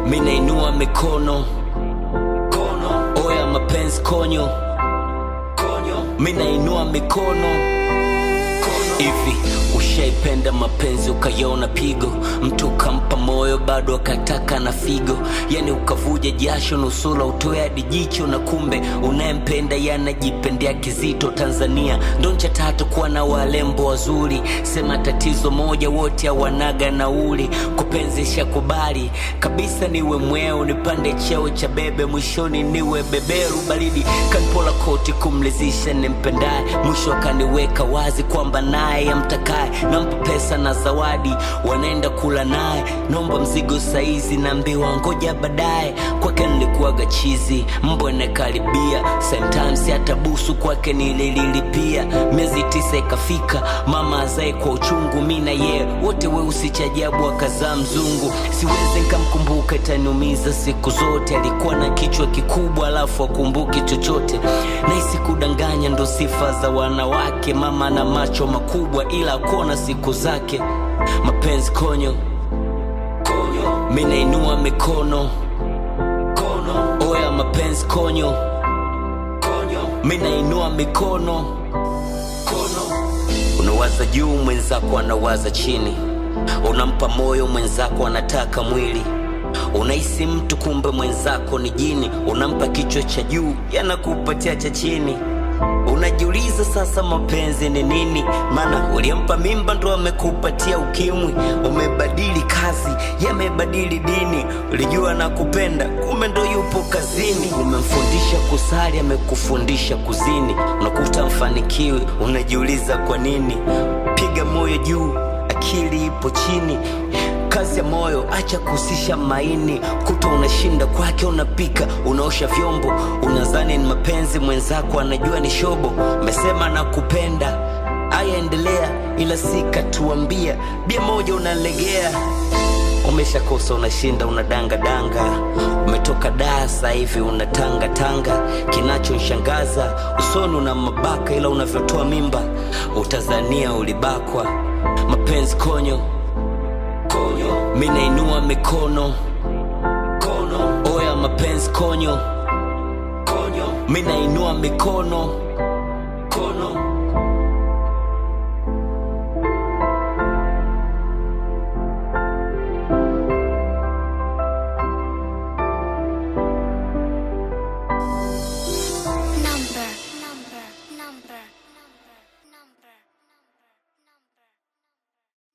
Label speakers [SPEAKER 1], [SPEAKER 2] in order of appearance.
[SPEAKER 1] mi nainua mikono kono oya mapenzi konyo konyo mi nainua mikono hivi ushaipenda mapenzi ukaiona pigo mtu ukampa moyo bado akataka na figo yani ukavuja jasho nusula utoe hadi jicho na kumbe unayempenda yanajipendea kizito tanzania ndo ncha tatu kuwa na walembo wazuri sema tatizo moja wote hawanaga nauli kupenzi shakubali kabisa niwe mweo nipande cheo cha bebe mwishoni niwe beberu baridi kanpola koti kumlizisha nimpendaye mwisho akaniweka wazi kwamba naye amtakaye nampa pesa na zawadi wanaenda kula naye nomba mzigo saizi naambiwa ngoja baadaye kwake nilikuwaga chizi mbwa nakaribia sometimes hata busu kwake nilililipia miezi tisa ikafika mama azae kwa uchungu mi na yeye wote weusi cha ajabu akazaa mzungu siwezi nkamkumbuka itaniumiza siku zote alikuwa na kichwa kikubwa alafu akumbuki chochote naisi kudanganya ndo sifa za wanawake mama na macho makubwa ila akona siku zake mapenzi konyo konyo mi nainua mikono kono oya mapenzi konyo konyo mi nainua mikono kono unawaza juu mwenzako anawaza chini unampa moyo mwenzako anataka mwili unahisi mtu kumbe mwenzako ni jini unampa kichwa cha juu yanakupatia cha chini unajiuliza sasa mapenzi ni nini maana uliyempa mimba ndo amekupatia ukimwi umebadili kazi yamebadili dini ulijua na kupenda kumbe ndo yupo kazini umemfundisha kusali amekufundisha kuzini unakuta mfanikiwi unajiuliza kwa nini piga moyo juu akili ipo chini kazi ya moyo acha kuhusisha maini kuta unashinda kwake unapika unaosha vyombo unazani ni mapenzi mwenzako anajua ni shobo mesema na kupenda aya endelea ila sikatuambia bia moja unalegea umeshakosa unashinda unadangadanga umetoka daa sasa hivi unatanga tanga kinachonshangaza usoni una mabaka ila unavyotoa mimba utazania ulibakwa mapenzi konyo konyo mi nainua mikono kono oya mapenzi konyo konyo mi nainua mikono kono